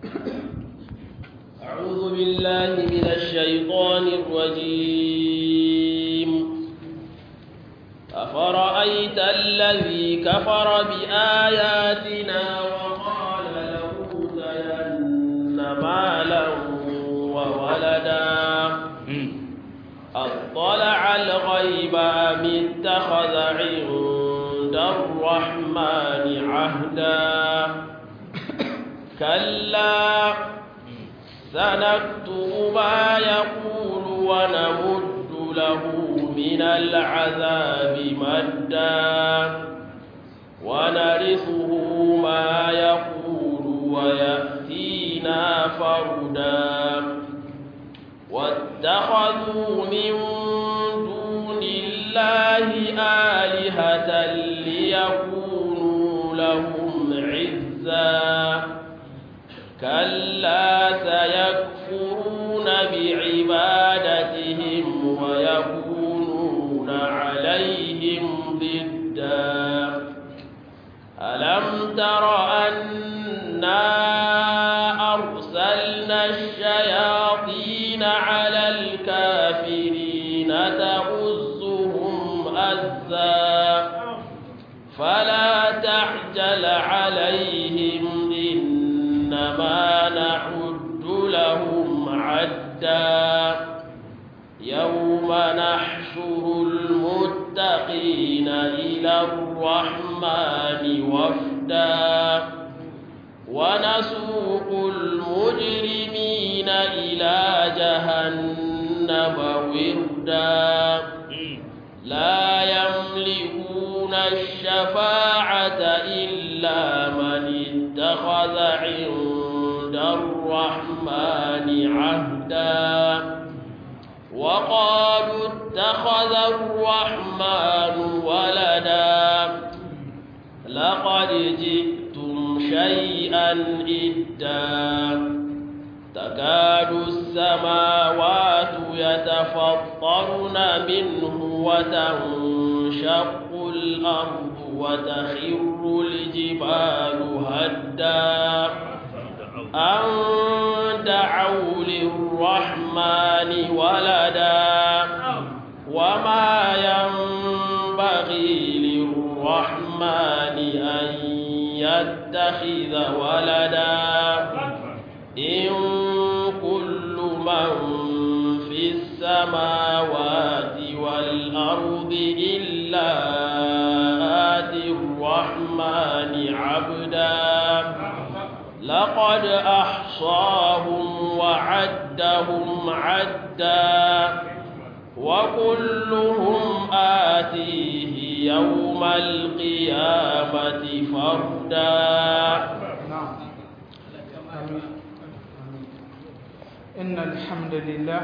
أعوذ بالله من الشيطان الرجيم أفرأيت الذي كفر بآياتنا وقال لأوتين مالا وولدا أطلع الغيب أم اتخذ عند الرحمن عهدا كلا سنكتب ما يقول ونمد له من العذاب مدا ونرثه ما يقول ويأتينا فردا واتخذوا من دون الله آلهة ليكونوا لهم عزا كلا سيكفرون بعبادتهم ويكونون عليهم ضدا ألم تر أنا أرسلنا الشياطين على الكافرين تؤزهم أزا فلا تعجل عليهم إنما نعد لهم عدا يوم نحشر المتقين إلى الرحمن وفدا ونسوق المجرمين إلى جهنم وردا لا يملكون الشفاعة إلا من اتخذ عند الرحمن عهدا وقالوا اتخذ الرحمن ولدا لقد جئتم شيئا إدا تكاد السماوات يتفطرن منه وتنشق الأرض وتخر الجبال هدا أن دعوا للرحمن ولدا وما ينبغي للرحمن أن يتخذ ولدا إن كل من في السماوات والأرض إلا آتي الرحمن عبدا لقد أحصاهم وعدهم عدا وكلهم آتيه يوم القيامة فردا إن الحمد لله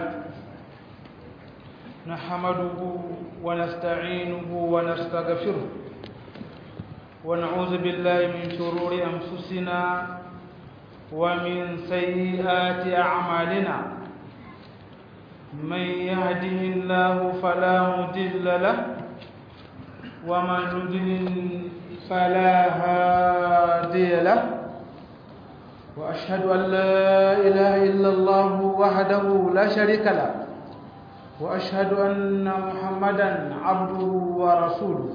نحمده ونستعينه ونستغفره ونعوذ بالله من شرور أنفسنا ومن سيئات أعمالنا من يهده الله فلا مضل له ومن يضلل فلا هادي له وأشهد أن لا إله إلا الله وحده لا شريك له وأشهد أن محمدا عبده ورسوله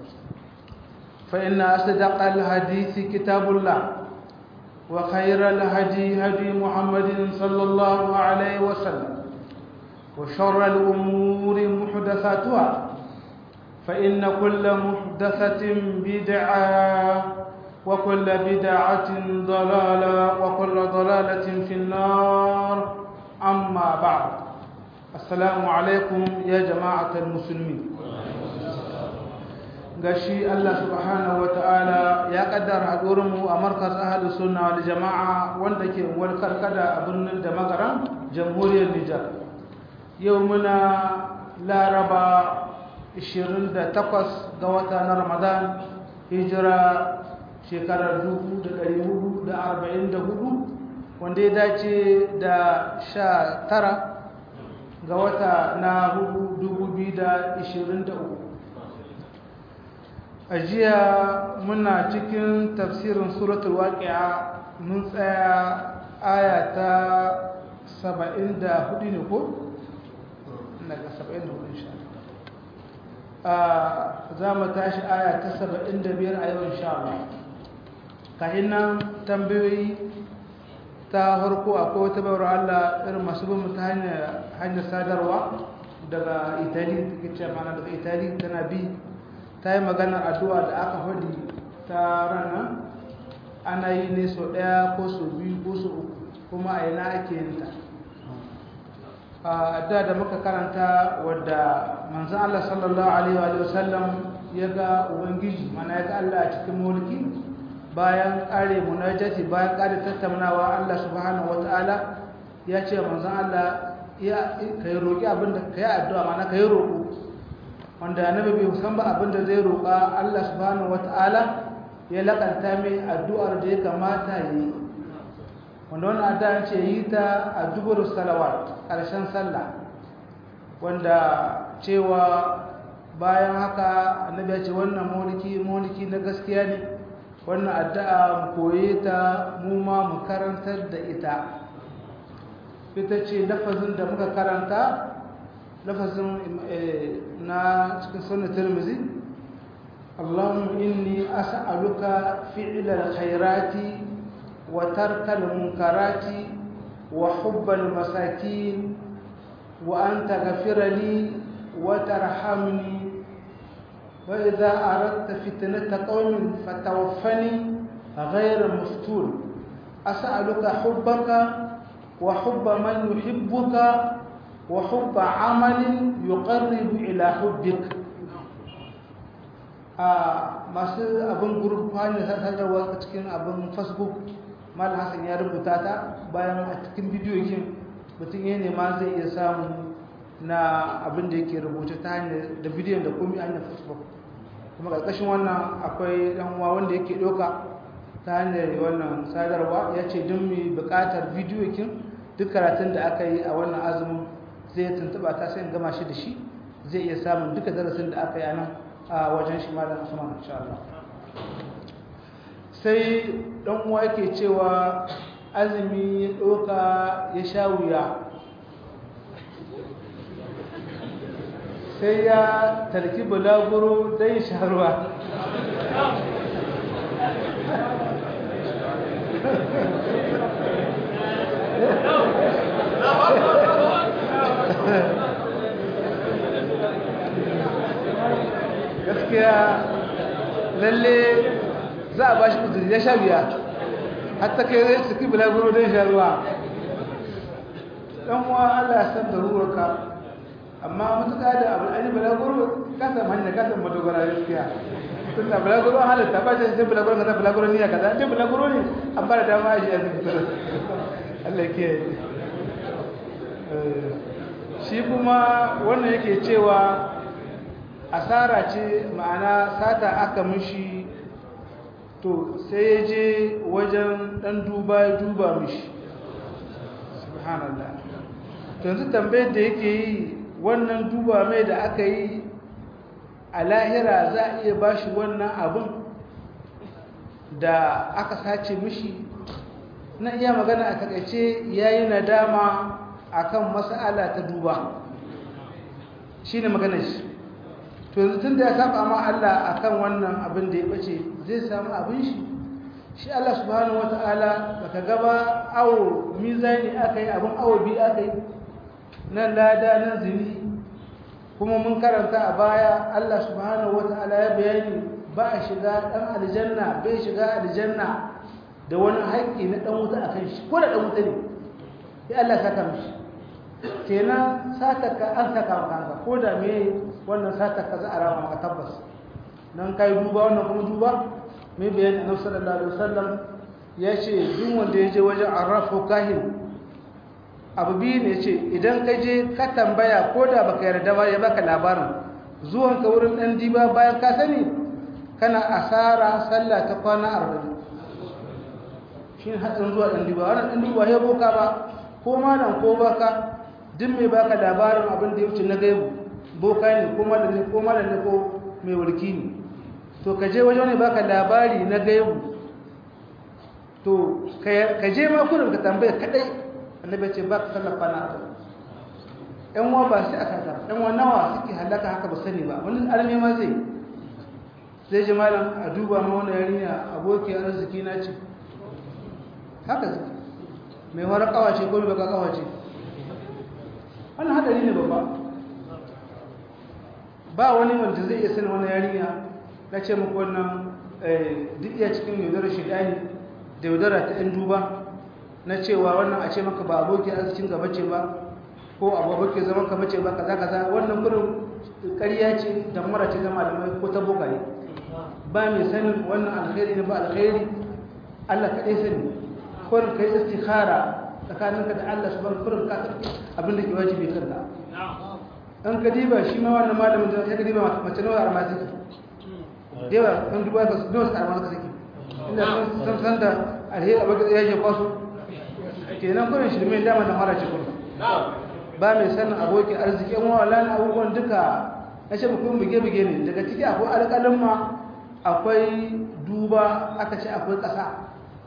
فإن أصدق الحديث كتاب الله وخير الهدي هدي محمد صلى الله عليه وسلم وشر الأمور محدثاتها فإن كل محدثة بدعة وكل بدعة ضلالة وكل ضلالة في النار أما بعد السلام عليكم يا جماعة المسلمين gashi Allah subhanahu ta'ala ya kaddara mu a markas ahli sunna wal jama'a wanda ke unguwar karkada a birnin da magaran jamhuriyar Nijar yau muna laraba 28 ga wata na Ramadan hijira shekarar 1444 wanda ya dace da 19 ga wata na 2023 a jiya muna cikin tafsirin suratul waqi'a mun tsaya aya ta saba'in da hudu ne ko? daga saba'in da hudu insha za mu tashi aya ta saba'in da biyar a yau insha Allah kahin nan tambayoyi ta harko akwai wata bayar Allah irin masu bin ta hanyar sadarwa daga itali take ce mana daga itali tana bi ta yi maganar addu'a da aka faɗi ta ranar ana yi ne sau ɗaya ko sau biyu ko sau uku kuma a yana ake yin ta a da da muka karanta wadda manzan Allah sallallahu Alaihi wasallam ya ga Ubangiji mana ya ga Allah a cikin mulki bayan ƙare munajati bayan ƙare tattaunawa Allah subhanahu wa ta'ala ya ce manzan Allah ka yi roƙi abinda ka yi addu'a mana ka yi roƙo wanda annabi bai san ba abinda zai roƙa Allah subhanahu wa ta'ala ya laƙanta mai addu'ar da ya kamata yi wanda wannan addu'a ce yi ta a dubur salawat ƙarshen sallah wanda cewa bayan haka annabi ya ce wannan mulki mulki na gaskiya ne wannan addu'a mu koye ta mu ma mu karantar da ita ita ce lafazin da muka karanta lafazin na cikin sunan tirmizi اللهم إني أسألك فعل الخيرات وترك المنكرات وحب المساكين وأن تغفر لي وترحمني وإذا أردت فتنة قوم فتوفني غير مفتون أسألك حبك وحب من يحبك وحب عمل يقرب إلى حبك masu abin gurfani sadarwa a cikin abin facebook mal hassan ya rubuta ta bayan a cikin bidiyo kin mutum ya nema zai iya samu na abin da yake rubuta ta hanyar da bidiyon da kuma hanyar facebook kuma ƙarƙashin wannan akwai ɗan uwa wanda yake ɗauka ta hanyar wannan sadarwa ya ce don mai buƙatar bidiyo kin duk karatun da aka yi a wannan azumin zai tuntuɓa ta sai gama shi da shi zai iya samun duka darasin da aka yi a nan a wajen shi malam Usman insha Allah sai dan uwa yake cewa azumi ya doka ya sha wuya sai ya tarki bulaguro dai sha ruwa gaskiya lalle za a ba shi uzuri ya sha biya hatta kai zai ciki bulaguro don sha ruwa ɗan uwa allah ya san da ruwarka amma matuƙa da abu an yi bulaguro ka samu hanyar ka samu madogara gaskiya tun da bulaguro an halatta ba shi sai bulaguro ka sa bulaguro niyya kaza dai bulaguro ne an fara dama a shi a zikitar allah ke shi kuma wannan yake cewa asara ce ma'ana sata aka mishi to sai ya je wajen dan duba ya duba mishi subhanallah yanzu tambayar da yake yi wannan duba mai da aka yi a lahira za a iya bashi wannan abin da aka sace mishi na iya magana a takaice ya yi nadama akan mas'ala ta duba shi ne maganar shi to yanzu tun da ya saba ma Allah akan wannan abin da ya bace zai samu abin shi shi Allah subhanahu wataala baka gaba awo mizani akai abin awo bi akai nan lada nan zini kuma mun karanta a baya Allah subhanahu wataala ya bayani ba a shiga dan aljanna bai shiga aljanna da wani haƙƙi na dan wuta akan shi ko da dan wuta ne sai Allah saka mishi kenan sataka an saka maka ko da me wannan sataka za a rama maka tabbas nan kai duba wannan kuma duba me bayan Annabi sallallahu alaihi wasallam ya ce duk wanda ya je wajen arrafu kahin abu biyu ne ce idan ka je ka tambaya ko da baka yarda ba ya baka labarin zuwan ka wurin dan diba bayan ka sani kana asara sallah ta kwana arba'in shi hadin zuwa dan diba wannan dan diba ya boka ba ko malam ko baka duk mai baka labarin abin da ya wuce na gaibu boka ne ko malam ne ko malam ne ko mai wurki ne to ka je wajen ne baka labari na gaibu to ka je ma kurin ka tambaya kadai annabi ce ba ka sallafa na abu ɗan wa ba sai aka ta ɗan wa nawa suke halaka haka ba sani ba wani arme ma zai zai ji malam a duba ma wani yarinya aboki arziki na ce haka zai mai wara kawace ko mai baka kawace wannan hadari ne babba ba wani wanda zai iya sani wani yarinya na ce muku wannan duk iya cikin yaudarar shidani da yaudara ta 'yan duba na cewa wannan a ce maka ba abokin arzikin gaba ce ba ko abokin zaman ka bace ba kaza kaza wannan kurin ƙarya ce da mara ce zama da mai ko ta bokaye ba mai sanin wannan alkhairi ne ba alkhairi Allah kaɗai sani kurin kai istikhara tsakaninka da Allah subhanahu kurin ka tafi abin da ke wajibi kanka an ka diba shi ma wannan malamin da ya ka diba mace nawa a masu dewa an duba ka nawa su karama suka suke inda sun san da alheri abin da ya je kwaso kenan kurin shirme dama da mara cikin ba mai sanin abokin arziki yan wala na abubuwan duka na ce mutum buge-buge ne daga ciki akwai alƙalin ma akwai duba aka ce akwai ƙasa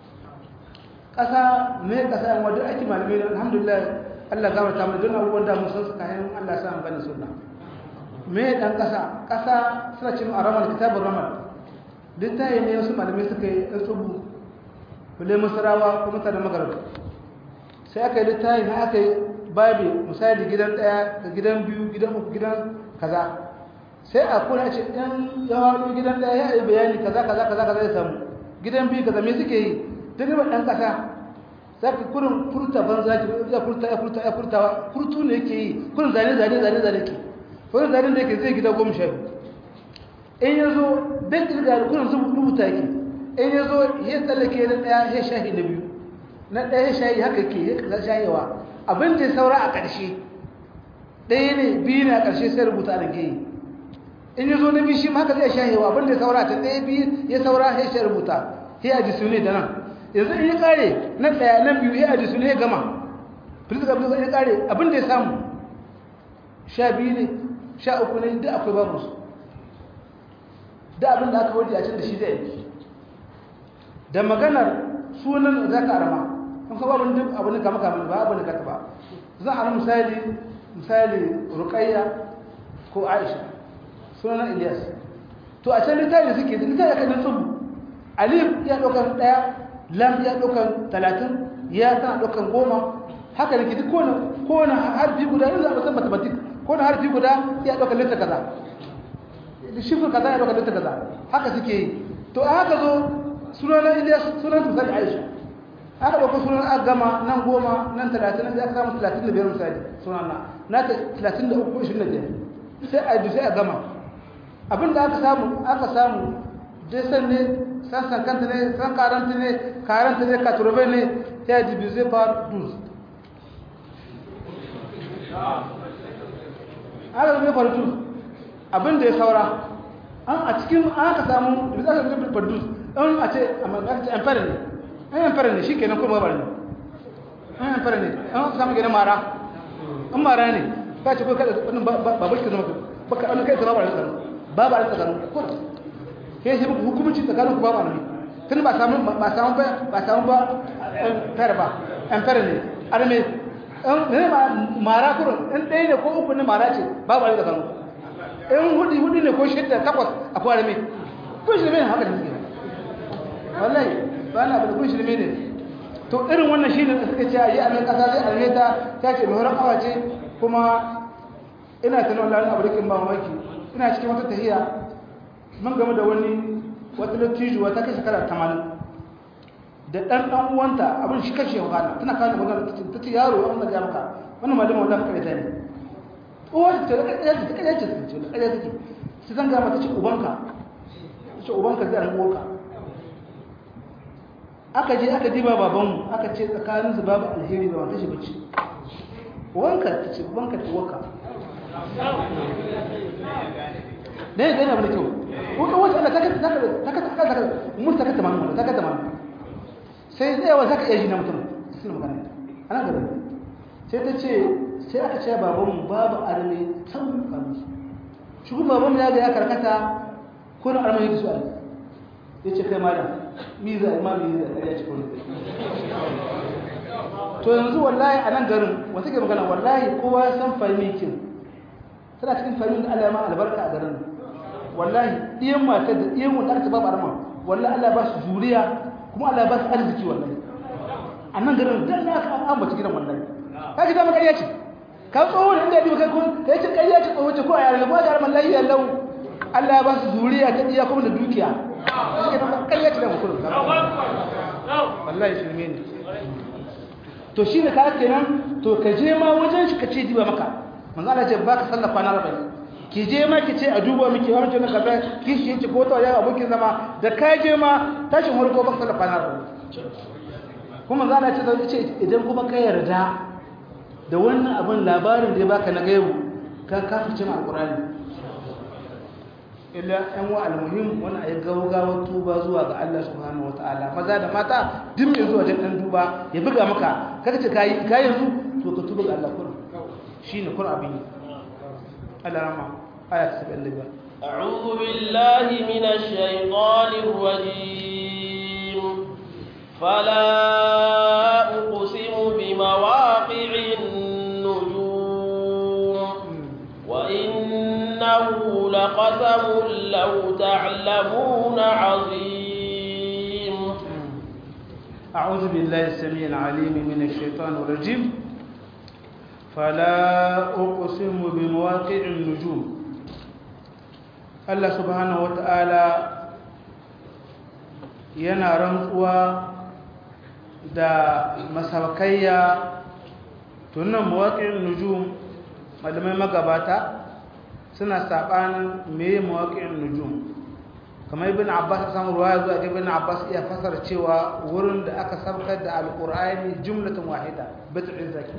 ƙasa mai ƙasa yan wadda ake malamai da alhamdulillah allah gama ta mai don abubuwan da musan su kayan allah sa amfani suna mai ɗan ƙasa ƙasa suna cin a ramal kitabun ramal littaye ne wasu malamai suka yi ɗan tsubu kule masarawa ko mutane magarba sai aka yi littaye na aka yi babi misali gidan daya da gidan biyu gidan uku gidan kaza sai a kuna ce ɗan yawano gidan daya ya yi bayani kaza kaza kaza kaza ya samu gidan biyu kaza me suke yi duk riba ɗan ƙasa za ka kurin furta ban za ki ya furta ya furta ya furta furtu ne yake yi kurin zane zane zane zane ke kurin zane da yake zai gida goma sha biyu in ya zo dan ƙirga kurin rubuta ki in ya zo ya tsallake na ɗaya ya shahi na biyu na ɗaya shahi haka ke ya shahewa abin da ya saura a ƙarshe ɗaya ne biyu ne a ƙarshe sai rubuta da geyi in yi zo na biyu shi ma haka zai shahewa abin da ya saura ta ɗaya biyu ya saura ya shi rubuta ya aji su ne da nan yanzu in ya ƙare na ɗaya nan biyu ya aji su ne ya gama filis ga filis ya ƙare abin da ya samu sha biyu ne sha uku ne duk akwai babu su da abin da aka waje a can da shi zai yi da maganar sunan za ka arama an ka babu duk abu ne kama kama ba abu ne kata ba zan ana misali misali ruqayya ko aisha sunan ilyas to a can littafi suke da littafi kan tsubu alif ya daukan daya lam ya daukan 30 ya tana daukan goma haka ne duk kowane kowane harfi guda ne za a san mathematics kowane harfi guda ya daukan littafi kaza da shifin kaza ya daukan littafi kaza haka suke yi to a haka zo sunan ilyas sunan misali aisha aka ɗauka sunan aka gama nan goma nan talatin nan aka samu talatin da biyar misali sunan na na ta talatin da uku ishirin da biyar sai a yi sai a gama abin da aka samu aka samu desan ne san sankanta ne san karanta ne karanta ne katurbe ne ta yi dibize par duz aka zai par duz abin da ya saura an a cikin aka samu dibize aka zai par duz an a ce a ce amfani ne an fara ne shi kenan kuma bari ne an fara ne an samu gina mara an mara ne ka ce ko kada wannan babu shi zama baka an kai zama bari ne babu an tsakanin ko ke shi muku hukunci tsakanin ku babu ne tun ba samu ba samu ba ba samu ba fara ba an fara ne arme an ne ma mara kurun in ɗaya ne ko uku ne mara ce babu an tsakanin in hudu hudu ne ko shidda takwas akwai arme ko shi ne haka ne wallahi ba na abu da kun shirme ne to irin wannan shi ne suka ce a yi amin ƙasa zai alme ta ta ce mai horon awa ce kuma ina tunan lalun abu rikin ba mamaki ina cikin wata tahiya mun game da wani wata lattijuwa ta kai shekara tamanin da ɗan ɗan uwanta abin shi kashe wahala tana kawo magana ta ce yaro an ga maka wannan malama wanda muka rita ne uwar ta da ƙarya ce ta ƙarya ce ta ce da ƙarya take sai zan gama ta ce ubanka ta ce ubanka zai almuwarka aka je aka diba babanmu aka ce tsakaninsu babu alheri da wata shi bacci wanka ta ce wanka ta waka da ya gani abu da kyau wata wata ana takata takata takata musu takata manu wanda takata manu sai zai yawa zaka iya ji na mutum suna magana ana gaba sai ta ce sai aka ce babanmu babu arme sauran kanunsu shi kuma babanmu ya ga ya karkata ko na arme yake su arme ya ce kai malam miza ma miza ƙarya ce kullum to yanzu wallahi a nan garin wata ke magana wallahi kowa ya san fahimikin tana cikin fahimin da Allah ya ma albarka a garin wallahi ɗiyan matar da ɗiyan wanda aka babu arma wallahi Allah ba su juriya kuma Allah ba su arziki wallahi a nan garin dan na ka ambata gidan wallahi ka ji dama ƙarya ce ka tsoho da inda ya kai kun kai ce ƙarya ce tsoho ce ko a yare ko a yare mallahi ya lau Allah ya ba su zuriya ta iya kuma da dukiya suke da ƙarya ce da mutum wallahi shirme ne to shi ne ka kenan to ka je ma wajen shi ka ce diba maka manzo Allah ce ba ka sallafa na rabai ki je ma ki ce a duba miki wa mutum kaza ki shi ki ko to ya abokin zama da ka je ma tashin harko ba ka sallafa na rabai kuma manzo Allah ce zai ce idan kuma ka yarda da wannan abin labarin da ya baka na gaibu ka kafice ma alqur'ani illa yan wa almuhim wani ayi gawgawar tuba zuwa ga Allah subhanahu wataala maza da mata duk mai zuwa jin dan duba ya buga maka kaga ce kai kai yanzu to ka tuba ga Allah kun shine kun abin Allah rama aya 75 أعوذ بالله من الشيطان الرجيم فلا أقسم بمواقع النجوم وإنه لقسم لو تعلمون عظيم أعوذ بالله السميع العليم من الشيطان الرجيم فلا أقسم بمواقع النجوم الله سبحانه وتعالى yana rantsuwa da masarkayya tunan mawaƙin nujum malamai magabata suna saɓanin meye mawaƙin nujum kamar ibn abbas samu ruwa zuwa ibn abbas iya fasar cewa wurin da aka saukar da alƙur'ani jumlatin wahida bit'in zaki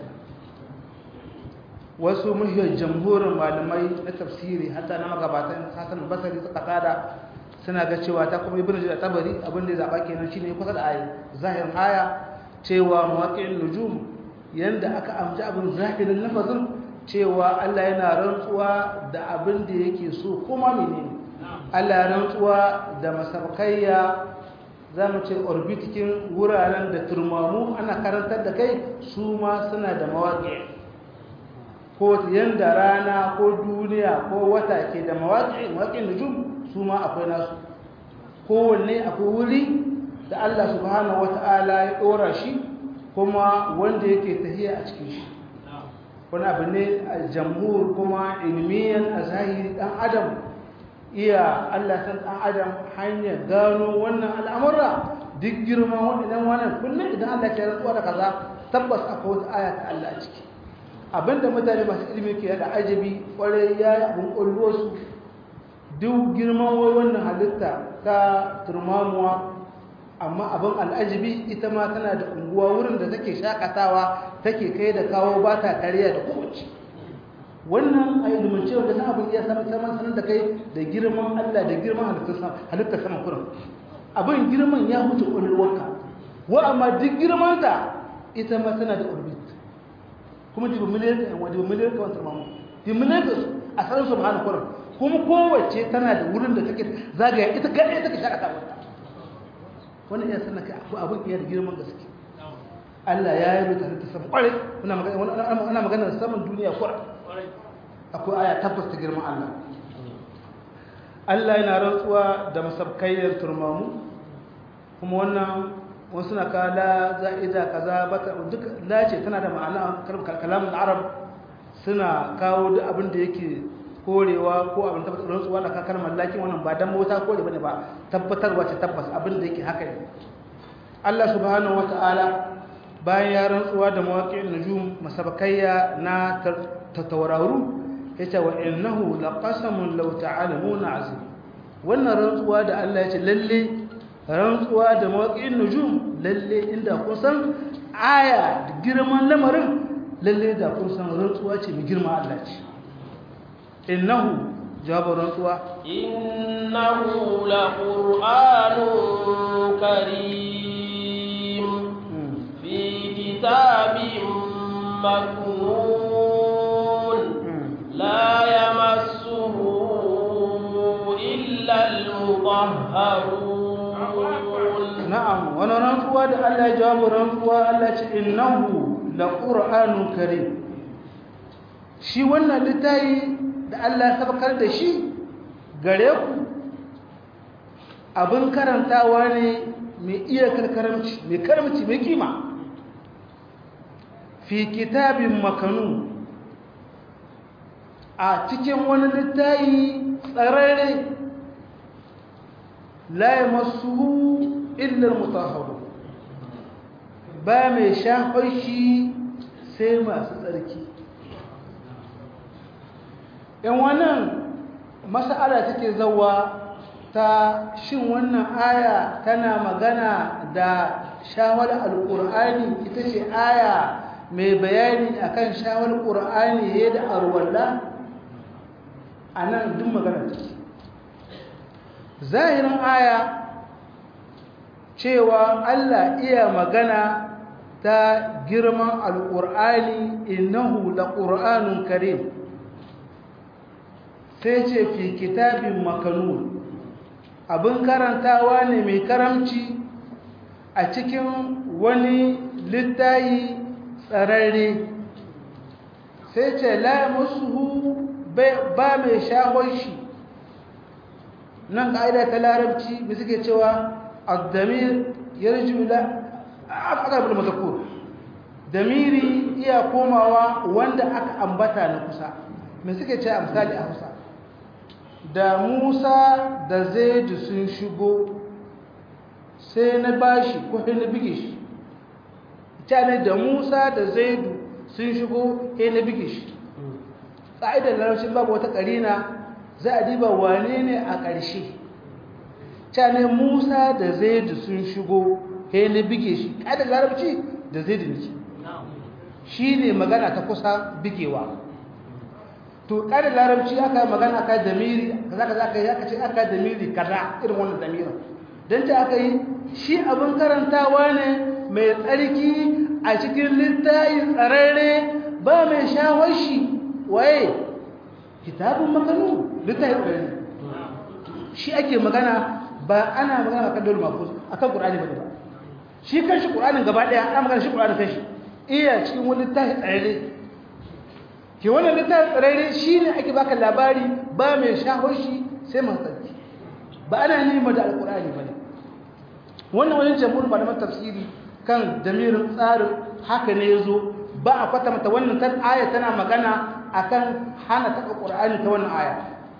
wasu muhiyar jamhurin malamai na tafsiri hatta na magabatan hasan basari suka kada suna ga cewa ta kuma ibn jarir tabari abin da ya zaba kenan shine kusa da ayi zahirin aya cewa mawaqi'in nujum yanda aka amji abin zahirin lafazin cewa Allah yana rantsuwa da abin da yake so kuma menene Allah ya rantsuwa da masarkayya zamu ce orbitikin wuraren da turmamu ana karantar da kai su ma suna da mawaqi ko yanda rana ko duniya ko wata ke da mawaqi mawaqi'in nujum su ma akwai nasu kowanne akwai wuri da Allah subhanahu wata'ala ya ɗora shi kuma wanda yake tahiya a cikin shi wani abu ne a jamhur kuma ilmiyan a zahiri ɗan adam iya Allah san ɗan adam hanyar gano wannan al'amura duk girman waɗannan wannan kullum idan Allah ya rantsuwa da kaza tabbas akwai wata aya ta Allah a ciki abinda mutane masu ilimi ke da ajabi kwarai ya yi abin ƙwallo duk girman wai wannan halitta ta turmamuwa amma abin al'ajibi ita ma tana da unguwa wurin da take shakatawa take kai da kawo ba ta kariya da kowace wannan a ilimance wanda na abin iya saman saman sanar da kai da girman allah da girman halittar saman kurin abin girman ya wuce ƙwalwarka wa amma duk girmanta ita ma tana da orbit kuma jibi miliyar ka yawa jibi miliyar ka wani turmamu jibi miliyar ka a sanar su ma'ana kurin kuma kowace tana da wurin da take zagaya ita kaɗai take shakata wata wani iya sanar kai akwai abin iya da girman gaske Allah ya yi mutane ta sama ƙwarai ana magana saman duniya ƙwarai akwai aya tabbas ta girman Allah Allah yana rantsuwa da masabkayyar turmamu kuma wannan wasu na kala za'ida kaza bata duk lace tana da ma'ana kalamun arab suna kawo duk abin da yake korewa ko abin tabbatar rantsuwa da kakar mallakin wannan ba dan mota kore bane ba tabbatarwa ce tabbas abin da yake haka ne Allah subhanahu wataala bayan ya rantsuwa da mawaqi'in nujum masabakayya na tatawarru yace wa innahu laqasamun law ta'lamuna azim wannan rantsuwa da Allah yace lalle rantsuwa da mawaqi'in nujum lalle inda kun san aya da girman lamarin lalle da kun san rantsuwa ce mai girma Allah ce innahu jawab rantsuwa innahu laqur'anun karim fi kitabin maknun la yamassuhu illa al-mutahharun wani rantsuwa da Allah ya jawabu rantsuwa Allah ce innahu la qur'anun karim shi wannan littafi da Allah ya sabakar da shi gare ku abin karantawa ne mai iya karkaramci mai karamci mai kima fi kitabin makanu a cikin wani littafi tsararre la ya masu illar mutaharu ba mai shafar shi sai masu tsarki yan wannan mas'ala take zawa ta shin wannan aya tana magana da shawar alƙur'ani ita ce aya mai bayani akan shawar ƙur'ani ya da arwalla a nan duk magana take zahirin aya cewa Allah iya magana ta girman alƙur'ani innahu la ƙur'anun karim sai ce fi kitabin makanun abin karantawa ne mai karamci a cikin wani littayi tsararre sai ce la musu ba mai shahon shi nan ƙa'ida ta larabci da suke cewa addamir yarju la aqrab al-mazkur damiri iya komawa wanda aka ambata na kusa me suke cewa misali a Hausa da Musa da Zaid sun shigo sai na bashi ko sai na bige shi ne da Musa da Zaid sun shigo sai na bige shi ƙa'idar larabcin babu wata ƙarina za a diba wane ne a ƙarshe cane musa da zaidu sun shigo he na bige shi ƙa'idar larabci da zaidu ne shi ne magana ta kusa bigewa to ƙa'idar larabci aka magana aka damiri kaza kaza aka yi aka ce aka damiri kaza irin wannan damirin don ta aka yi shi abin karantawa ne mai tsarki a cikin littayin tsararre ba mai shawar shi waye kitabun makanu littafi ɗaya shi ake magana ba ana magana akan dole mafus akan qur'ani ba ba shi kanshi qur'anin gaba ɗaya ana magana shi qur'anin kanshi iya cikin wani littafi tsararre ke wannan littafi tsararre shine ake baka labari ba mai shahon shi sai man tsarki ba ana nima da alqur'ani ba ne wannan wani jamhur malaman tafsiri kan damirin tsarin haka ne yazo ba a kwatanta wannan tan aya tana magana akan hana taɓa ƙur'ani ta wannan aya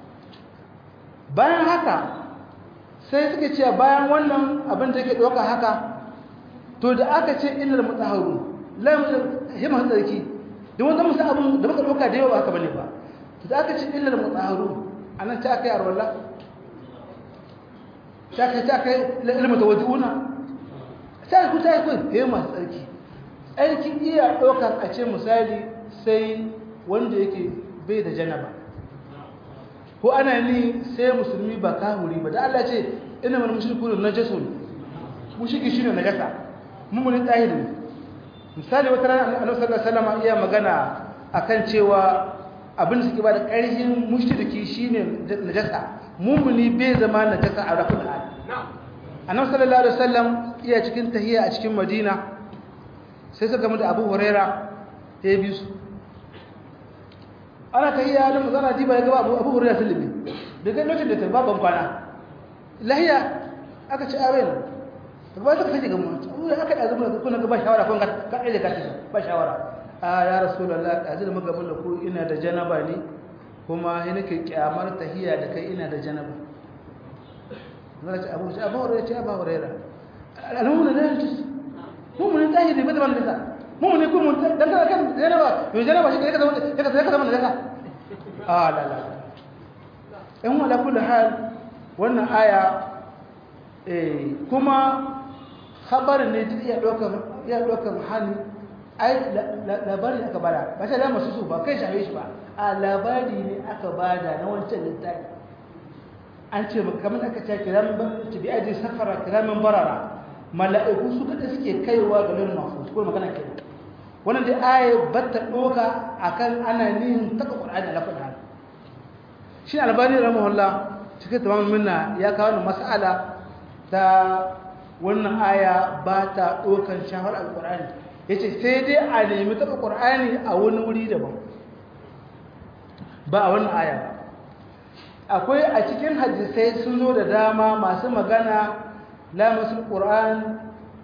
bayan haka sai suke cewa bayan wannan abin da yake ɗauka haka to da aka ce illar mutaharu lamun himma tsarki da wanda musa abin da muka ɗauka da yawa haka bane ba to da aka ce illar mutaharu anan ta kai arwalla ta kai ta kai ilmu tawaddiuna sai ku ta kai himma tsarki tsarki iya ɗaukar a ce misali sai wanda yake bai da janaba ko ana ni sai musulmi ba kahuri ba da Allah ce ina mana mushriku na najasun mushriki shine najasa mumuni tahiri misali wata ran Annabi sallallahu alaihi wasallam iya magana akan cewa abin da suke ba da ƙarfin mushriki shine najasa mumuni bai zama najasa a rafin al Annabi sallallahu alaihi wasallam iya cikin tahiyya a cikin Madina sai suka mu da Abu Huraira ya bi su ana kai ya nan zana diba ya gaba abu abu hurriya sulmi da ga lokacin da tarba ban kwana lahiya aka ci awen gaba ta kace ga mu abu da aka dazu ko na gaba shawara ko ka ka dai ka ba shawara a ya rasulullah azil muga mun da ku ina da janaba ne kuma ina ke kyamar tahiya da kai ina da janaba zan ce abu abu hurriya ce abu hurriya alhamdulillah da yanzu mu mun tahiri ba da ban da mu ne kuma dan kana kan janaba to janaba shi ka zama ka zama ka zama najasa ah la la in wala kullu hal wannan aya eh kuma khabarin ne duk iya dokar iya dokar hali ai labari aka bada ba sai da masu su ba kai shafe shi ba a labari ne aka bada na wancan littafi an ce kamar aka ce kiramin ba bi aji safara kiramin barara mala'iku su kada suke kaiwa ga lil mahfuz ko magana kenan wannan dai aya batta doka akan ana nihin taka qur'ani ala kullu hal shi albani rahimahullah cikin tamamul minna ya kawo mas'ala ta wannan aya ba ta ɗaukan shafar alƙur'ani ya ce sai dai a nemi taɓa ƙur'ani a wani wuri daban ba a wannan aya ba akwai a cikin hadisai sun zo da dama masu magana lamasul ƙur'an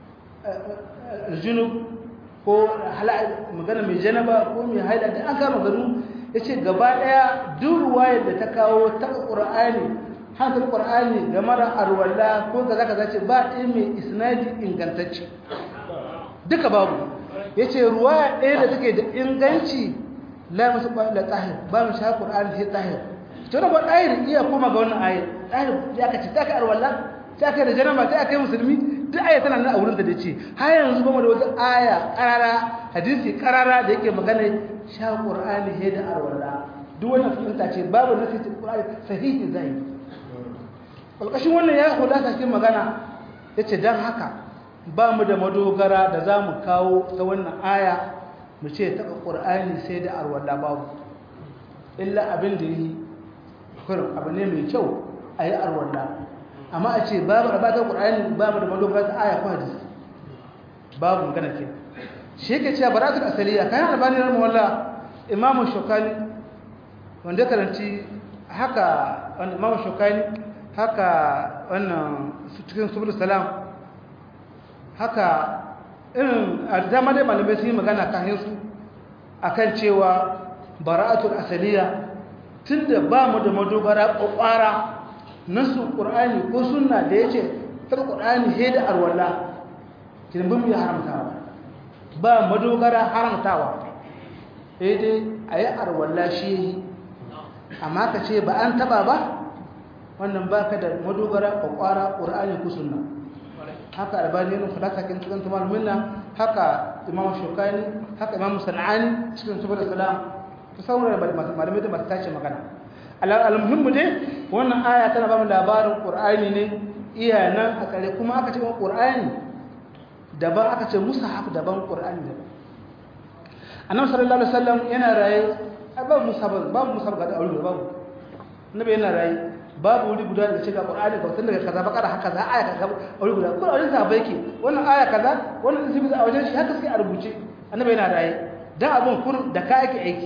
junub ko magana mai janaba ko mai haida da an kama ganu ya ce gaba ɗaya duk ruwayar da ta kawo taɓa ƙur'ani hankali ƙwar'ani game da arwalla ko ga zaka zace ba ɗaya mai isnadi ingantacce duka babu ya ce ruwa ɗaya da take da inganci la masu da tsahir ba mu sha ƙwar'ani sai tsahir to da ba ɗahir iya koma ga wannan ayat ɗahir ya ka ce ta ka arwalla ta ka da janama ta kai musulmi duk aya tana nan a wurin da ce har yanzu ba mu da wata aya ƙarara hadisi ƙarara da yake magana sha ƙwar'ani sai da arwalla duk wannan fahimta ce babu nasi ƙwar'ani sahihi zai ƙalƙashin wannan ya kula ta cikin magana ya ce don haka ba mu da madogara da za mu kawo ta wannan aya mu ce taɓa ƙur'ani sai da arwallah babu illa abin da yi kurin abu ne mai kyau a yi arwallah amma a ce babu da ba ta ƙur'ani ba mu da madogara ta aya ko hadisi babu magana ke shi yake cewa baratul asaliya kayan albani na mawalla imamu shokani wanda karanci haka wanda imamu shokani haka wannan cikin subul salam haka irin a dama dai malamai sun yi magana kan su akan cewa bara'atul asaliya tunda ba mu da madogara kwakwara nasu qur'ani ko sunna da yace tar qur'ani he da arwala kin bin ya haramtawa ba madogara haramtawa eh dai ayi arwala shi amma ka ce ba an taba ba wannan baka da madogara kwakwara qur'ani ko sunna haka albani ne falaka kin cikin tumal minna haka imam shukani haka imam sanani cikin subul salam to sauran malamai da masu tace magana al-muhimmu dai wannan aya tana ba mu labarin qur'ani ne iya nan a kare kuma aka ce qur'ani daban aka ce mushaf daban qur'ani daban annabi sallallahu alaihi wasallam yana raye babu mushaf babu mushaf ga aure babu annabi yana raye babu wuri guda da cika Qur'ani ga tun daga kaza bakara haka za aya kaza wuri guda ko wajen sa yake wannan aya kaza wannan isibi a wajen shi haka suke a rubuce annabi yana raye dan abun kur da ka yake aiki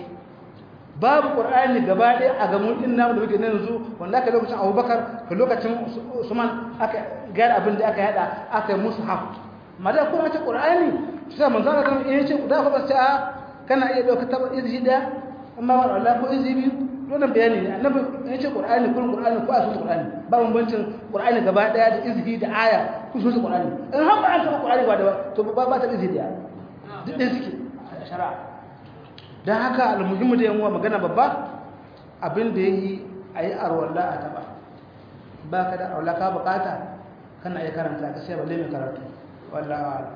babu Qur'ani gaba ɗaya a gamun din namu da muke nan yanzu wanda aka lokacin Abubakar ka lokacin Usman aka gara abin da aka yada aka yi mushaf mada kuma ce Qur'ani sai manzo Allah kan iya ce da fa sai kana iya dauka tabar izhi da amma ba Allah ko izhi biyu wannan bayani ne annabi ya ce qur'ani kun qur'ani ko asu qur'ani ba bambancin qur'ani gaba daya da izhi da aya ku so qur'ani in har ba an saba qur'ani ba da to ba ba ta izhi da duk da suke shari'a dan haka almuhimmu da yanwa magana babba abin da yayi ayi arwalla a taba ba ka da arwalla ka bukata kana iya karanta ka sai balle mai karatu wallahi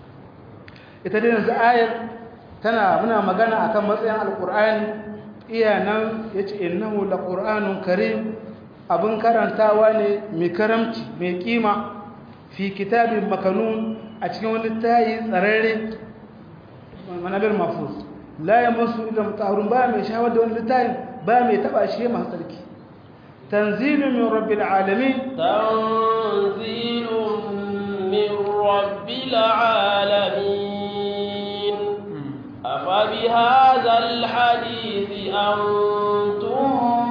ita dai yanzu ayar tana muna magana akan matsayin alqur'ani iya nan ya ce innahu la ƙur'anun karim abin karantawa ne mai karamci mai ƙima fi kitabin makanun a cikin wani tayi tsararre manabir mafus la ya masu ila mutahurun ba mai shawar da wani littayin ba mai taba shi masu tsarki tanzilun min rabbil alamin tanzilun min rabbil alamin afa bi hadha al hadith antum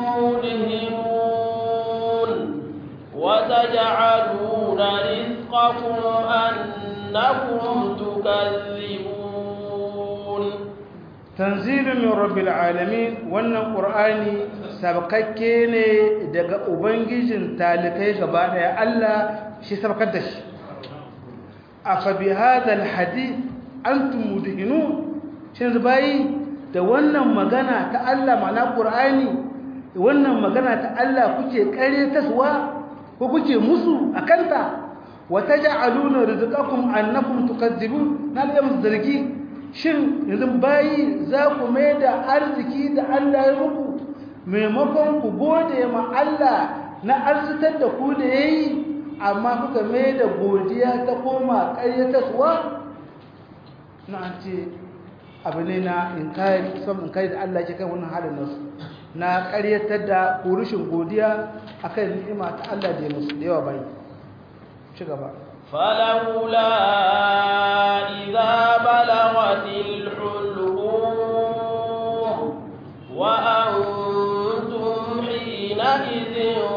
mudhinun wa taj'aluna rizqakum annakum tukazzibun tanzilun min rabbil alamin wannan qur'ani sabkakke ne daga ubangijin talikai gaba daya Allah shi sabkar da shi afa bi hadha alhadith antum mudhinun shin zubai da wannan magana ta Allah ma'ana qur'ani wannan magana ta Allah kuke kare taswa ko kuke musu akanta wa taj'aluna rizqakum annakum tukazzibun na da zargi shin yanzu bayi za ku mai da arziki da Allah ya muku maimakon ku gode ma Allah na arzitar da ku da ya yi amma kuka mai da godiya ta koma ƙaryatarwa na an ce abu ne na inkari saman inkari da Allah ke kan wannan halin nasu na ƙaryatar da kurushin godiya akan ni'ima ta Allah da ya musu da yawa bayi ci gaba فلولا إذا بلغت الحلقوم وأنتم حينئذ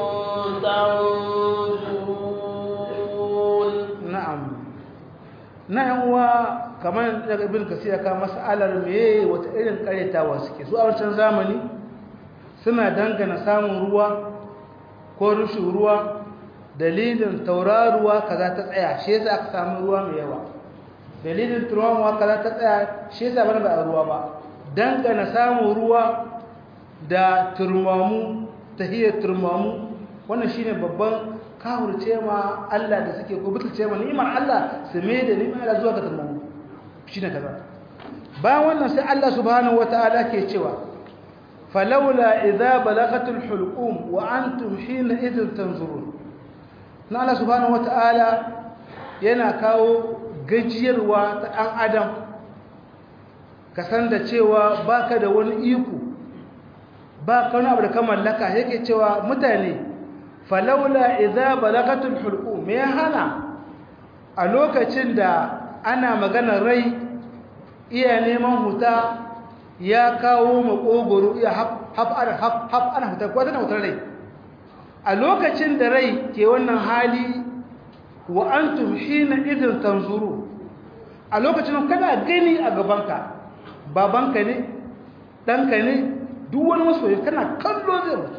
تنظرون na'am na'am wa kamar daga ibn kasir ka mas'alar meye wata irin karetawa suke su a wancan zamani suna dangana samun ruwa ko rushin ruwa dalilin tauraruwa kaza ta tsaya shi yasa aka samu ruwa mai yawa dalilin turawa kaza ta tsaya shi yasa bana ba ruwa ba dangana samun ruwa da turmamu tahiyar turmamu wannan shine babban kawurce ma Allah da suke ko butulce ma ni'imar Allah su mai da ni'imar Allah zuwa ga turmamu shine kaza bayan wannan sai Allah subhanahu wataala ke cewa falawla idza balagatul hulqum wa antum hina idhin tanzurun na Allah subhanahu wataala yana kawo gajiyarwa ta dan adam ka san da cewa baka da wani iko ba ka wani abu da ka mallaka yake cewa mutane falaula idza balagatul hulqum me hana a lokacin da ana magana rai iya neman huta ya kawo makogoro iya haf ana haf ana huta ko tana hutar rai a lokacin da rai ke wannan hali wa antum hina idin tanzuru a lokacin kana gani a gabanka babanka ne ɗanka ne duk wani masoyi kana kallo zai mutu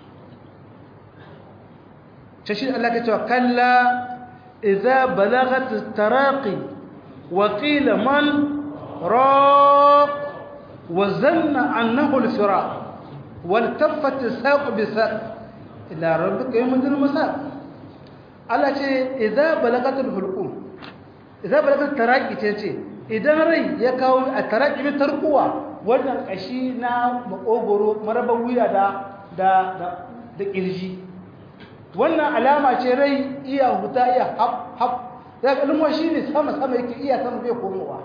shi Allah ka cewa kalla idza balagat taraqi wa qila man raq wa zanna annahu al-firaq wal taffat as-saq bi-saq ila rabbika yawmul masaq Allah ce idza balagat al-hulqum idza balagat taraqi ce ce idan rai ya kawo a taraqi min tarkuwa wannan kashi na makogoro marabar wuya da da da kirji wannan alama ce rai iya huta iya hap hap da kalmo shine sama sama yake iya sama bai komowa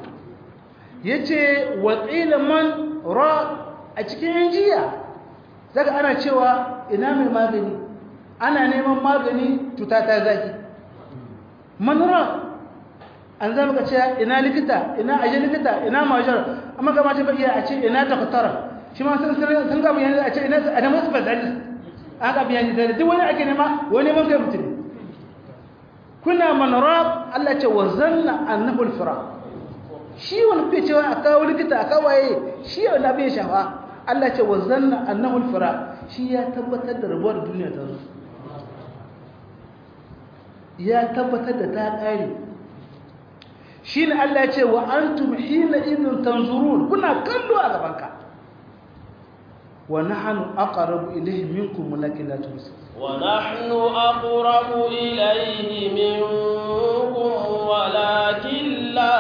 yace wa qila man ra a cikin jiya daga ana cewa ina mai magani ana neman magani tuta ta zaki man ra an zama ka ce ina likita ina aje likita ina majar amma kamata ba iya a ce ina doktora shi ma sun sun ga mu yanzu a ce ina a da masu specialist an ka biya da duk wani ake nema wani ban kai mutum kuna manarab Allah ce wa zanna annahu al-fira shi wani bai cewa a kawo likita a kawaye shi wani abin ya shafa Allah ce wa zanna annahu al-fira shi ya tabbatar da rabuwar duniya ta zo ya tabbatar da ta kare shi ne Allah ya ce wa antum hina idin tanzurun kuna kallo a gabanka ونحن أقرب إليه منكم ولكن لا تبصرون ونحن أقرب إليه منكم ولكن لا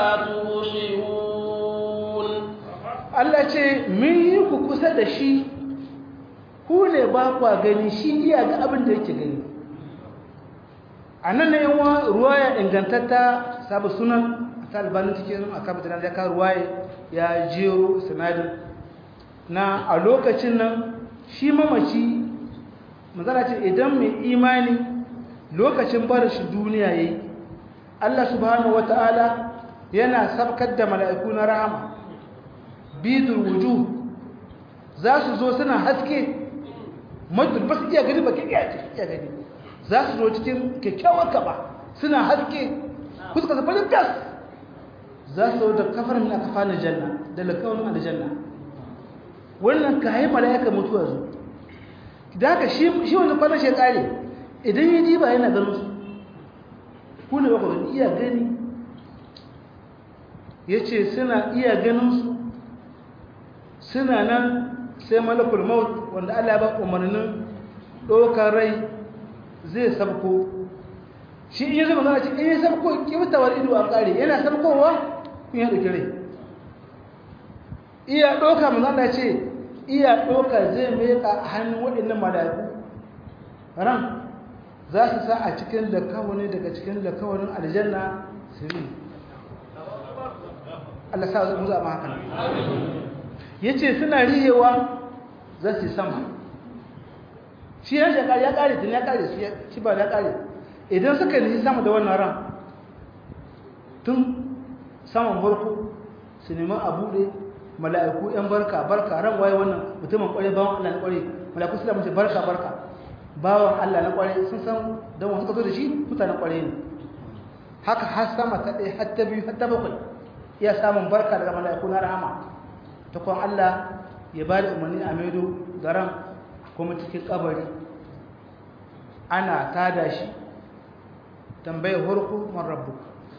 تبصرون Allah ce mun yi ku kusa da shi ku ne ba kwa gani shi iya ga abin da yake gani a nan na yawa ruwaya ingantatta sabu sunan ta albanin cikin akabatar da ka ruwaya ya jero sinadin na a lokacin nan shi mamaci mazala ce idan mai imani lokacin bar shi duniya yayi Allah subhanahu wata'ala yana sabkar da mala'iku na rahama bidul wujuh za su zo suna haske mutum ba su iya gani ba iya iya gani za su zo cikin kyakkyawar kaba suna haske fuska su farin gas za su zo da kafar min akafa na janna da lakawun aljanna wannan ka yi mala'ika mutuwa zo da haka shi wani kwanan shi kare idan yi diba yana ganin su ku ne baka gani iya gani ya ce suna iya ganin su suna nan sai malakul maut wanda allah ba umarnin ɗaukar rai zai sabko shi in yi zama zana ce in yi sabko kibtawar ido a ƙare yana sabkowa kun yi ɗauki rai iya ɗauka manzana ce iya ɗauka zai meka hannun waɗannan mala'iku ran za su sa a cikin da kawani daga cikin da kawanin aljanna sirri Allah sa zai muza ma hakan ya ce suna rihewa za su yi sama shi yan shekari ya ƙare tun ya ƙare shi ba ya ƙare idan suka yi sama da wannan ran tun saman farko su nemi a buɗe mala'iku ‘yan barka barka ran waye wannan mutumin ƙware bawan Allah na ƙware mala'iku suna mace barka barka bawan Allah na ƙware sun san don wasu kaso da shi mutanen ƙware ne haka har sama ta ɗaya har ta biyu har ta bakwai iya samun barka daga mala'iku na rahama ta kwan Allah ya ba da umarni a maido da ran kuma cikin kabari ana tada shi tambayar horku man rabbu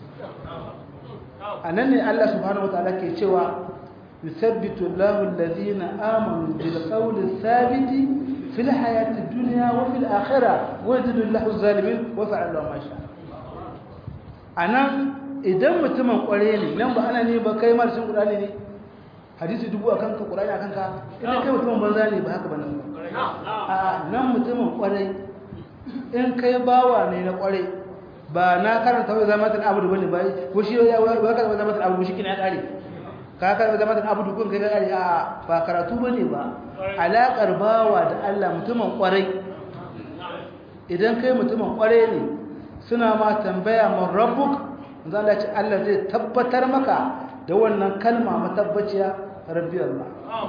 a nan ne Allah subhanahu wa ta'ala ke cewa يثبت الله الذين آمنوا بالقول الثابت في الحياة الدنيا وفي الآخرة ويذل الله الظالمين وفعل الله ما شاء أنا idan mutumin kware ne nan ba ana ne ba kai marcin Qur'ani ne hadisi dubu akan ka Qur'ani akan ka idan kai mutumin banza ne ba haka ba nan a nan mutumin kware in kai bawa ne na kware ba na karanta wai zamatul abudu bane ba ko shi ya wai karanta zamatul abudu shi kina ya kare ka karɓi zama da abu dukkan kai gari a ba karatu ba ne ba alaƙar bawa da Allah mutumin ƙwarai idan kai mutumin ƙwarai ne suna ma tambaya man rabbuk zan ce Allah zai tabbatar maka da wannan kalma matabbaciya rabbi Allah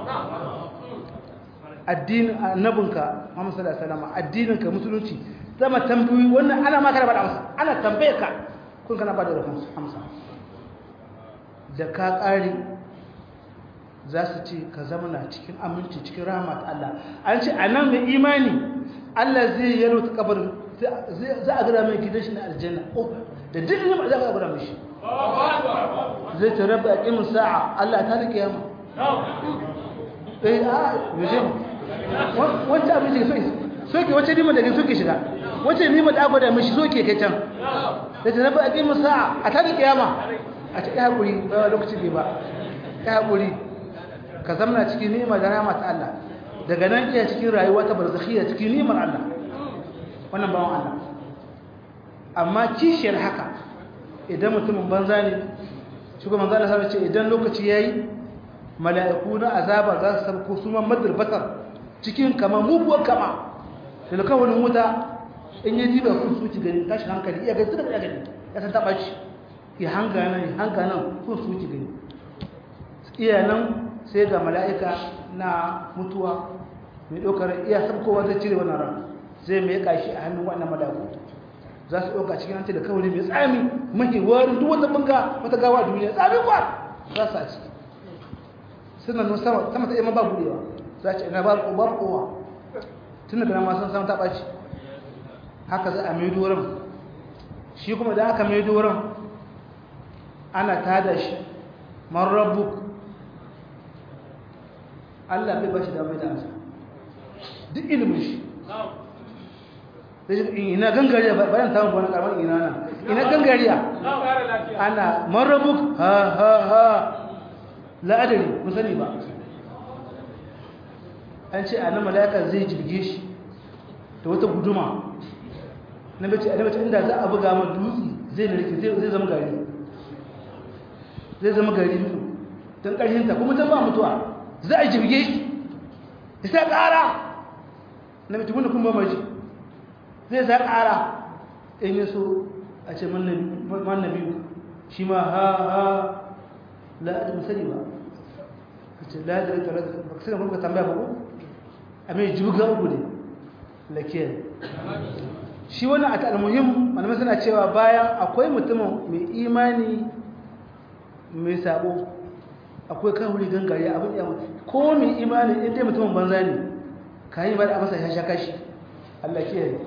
addinin annabinka Muhammad sallallahu alaihi wasallam addininka musulunci zama tambayi wannan ana maka da bada amsa ana tambaye ka kun kana bada amsa da ka ƙari za su ce ka zama na cikin aminci cikin rahama ta Allah an ce a nan mai imani Allah zai yaro ta kabarin za a gada mai gidan shi na aljanna da duk ne za a gada mai shi zai ta rabu a ƙimin sa'a Allah ta da kiyama eh a yaje wacce abin shiga soke wacce nima daga soke shiga wacce nima da agwada mai shi soke kai can da ta rabu a ƙimin sa'a a ta da kiyama a ce ya haƙuri ba lokaci ne ba ya haƙuri ka zamna cikin ni'imar da rahama ta Allah daga nan iya cikin rayuwa ta barzakhiyya cikin ni'imar Allah wannan bawan Allah amma kishiyar haka idan mutumin banza ne shugaban manzo Allah ce idan lokaci yayi mala'iku na azaba za su sabko su man madar basar cikin kama muguwar kama da kawai wuta in yi diba kun su ci gani tashi hankali iya gani suka iya gani ya san taba shi ya hanga nan ya hanga nan kun su ci gani iya nan sai ga mala'ika na mutuwa mai ɗaukar iya sabkowa zai cire wannan ran zai mai kashi a hannun wannan mala'iku za su ɗauka cikin hanci da kawai mai tsami mahi warin duk wata banga wata gawa duniya tsami kwa za su a ciki suna nun sama sama ta yamma ba buɗewa za ce ina ba ko ba kowa tun daga nan masu sama ta ɓaci haka za a mai doron shi kuma da aka mai doron ana tada shi man rabbuk Allah bai bashi damar da amsa duk ilimin shi ina gangariya bayan samun wani karamar ina nan ina gangariya ana marabuk ha ha ha la'adari musani ba an ce a nan malaka zai jirge shi da wata guduma na bace a bace inda za a buga ma dutse zai narke zai zama gari zai zama gari don ƙarshinta kuma ta ba mutuwa za a jirge shi ya sa ƙara na mutumin da kuma maji zai sa ƙara in yi so a ce man biyu shi ma ha ha la'adar musari ba ka ce la'adar ita ba ka sani kuma tambaya ba ko a mai jibga uku ne lakiyar shi wani a ta'almuhim malamai suna cewa bayan akwai mutumin mai imani mai sabo akwai kawuri gangare abin yawon ko mai imani inda mutumin banza ne ka yi ba da masa ya sha kashi Allah ke yi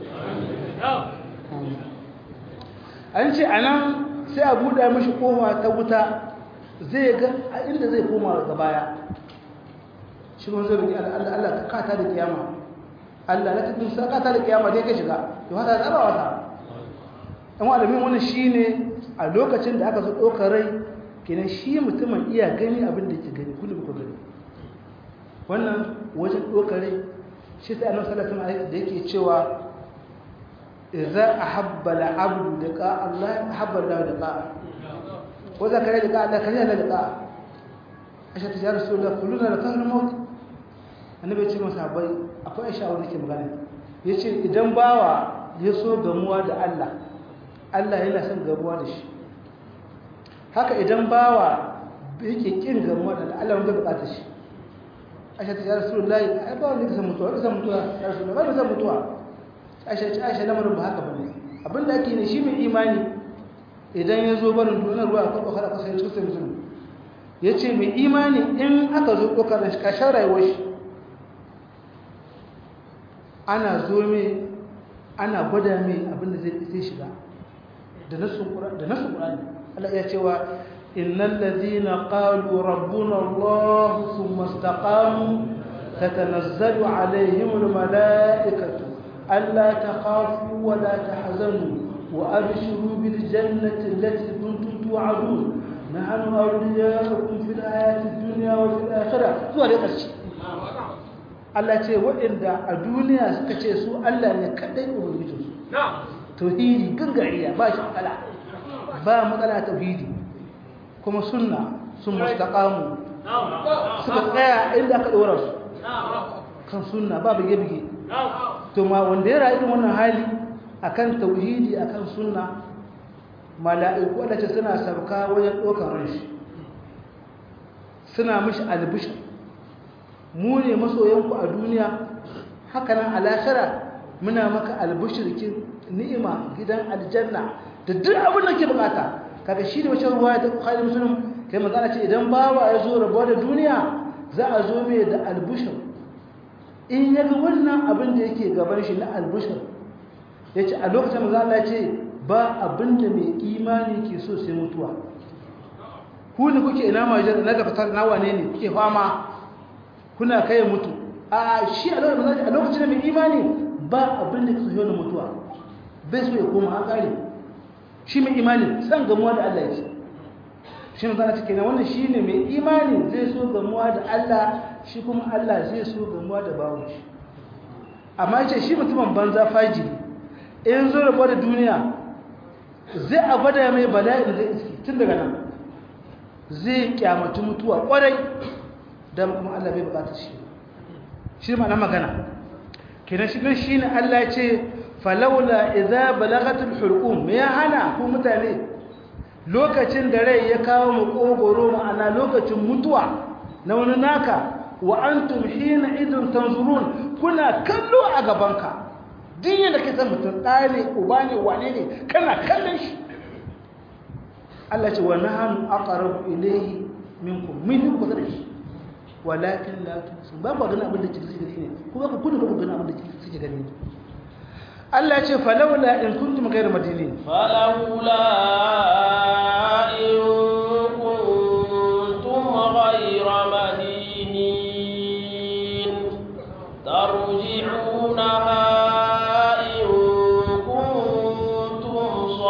an ce a nan sai a buɗe mashi koma ta wuta zai ga a inda zai koma ga baya shi kuma zai rike Allah ka kata da kiyama Allah na tafi sa kata da kiyama dai ka shiga to haka tsaba wata ɗan wadamin wani shi ne a lokacin da aka zo ɗaukar rai kenan shi mutumin iya gani abin da ke gani kullum ku gani wannan wajen ɗaukare shi sai annabi sallallahu alaihi da yake cewa idza ahabba al-abdu liqa Allah ahabba Allah liqa wa za kare liqa Allah kare Allah liqa asha ta rasulullah kulluna liqa al-maut annabi ya ce masa sahabbai akwai aisha wanda ke magana yace idan bawa ya so gamuwa da Allah Allah yana son gamuwa da shi haka idan bawa yake kin gamuwa da Allah wanda bukata shi Aisha ta ya Rasulullahi ai ba wanda kasan mutuwa kasan mutuwa ya Rasulullahi ba kasan mutuwa Aisha ce Aisha lamarin ba haka bane abinda ake ne shi mai imani idan ya zo barin duniyar ruwa ko kada kasa ya cikin mutum yace mai imani in aka zo dokar da shi kashin rayuwar shi ana zo mai ana gwada mai abinda zai shiga da nasu ƙurani Allah ya cewa innal ladina qalu rabbuna Allah thumma istaqamu tatanazzalu alaihim almalaikatu alla takhafu wa la tahzanu wa abshiru bil jannati allati kuntum tu'adun nahnu awliya'ukum fil hayati dunya wa fil akhirah zuwa da ƙarshe Allah ce waɗanda a duniya suka ce su Allah ne kaɗai ubangijinsu tauhidi gangariya ba shi matsala ba matsala tauhidi kuma sunna sun mustaqamu suka tsaya inda aka ɗora su kan sunna ba bige-bige to ma wanda ya rayu wannan hali akan tauhidi akan sunna mala'iku wadda ce suna sauka wajen ɗaukar ranshi suna mishi albishir mu ne masoyanku a duniya hakanan alashara muna maka albishirkin ni'ima gidan aljanna da duk abin da ke bukata kaga shi da wacce ruwa ta bukhari muslim kai magana ce idan bawa ya zo rabuwa da duniya za a zo mai da albishir in ya ga wannan abin da yake gaban shi na albishir ya ce a lokacin maza Allah ce ba abin da mai imani ke so sai mutuwa ku ne kuke ina majar na gabatar na wane ne kuke fama kuna kai mutu a shi a lokacin da mai imani ba abin da ke so yana mutuwa bai so ya koma an kare shi mai imani san gamuwa da Allah yake shi ne zana cike na wannan shi ne mai imani zai so gamuwa da Allah shi kuma Allah zai so gamuwa da bawon shi amma ce shi mutumin banza fajiri in zo rabuwa da duniya zai a gwada mai bala'in zai iski tun daga nan zai kyamatu mutuwa kwarai don kuma Allah bai bukatar shi shi ma na magana kenan shi nan shine Allah ya ce falawla idza balagatul hulqum me ya hana ku mutane lokacin da rai ya kawo mu kogoro ma'ana lokacin mutuwa na wani naka wa antum hina idun tanzurun kuna kallo a gabanka din yadda ke san mutum ɗaya ne uba ne wane ne kana kallon shi Allah ce wa nahnu aqrabu ilayhi minkum min ku da shi walakin la tusun ba ku ganin abin da kike gani ne ku ba ku kuna ba ku ganin abin da kike gani ne Allah ce falawla in kuntum ghayra madinin falawla in kuntum ghayra madinin tarji'unaha in kuntum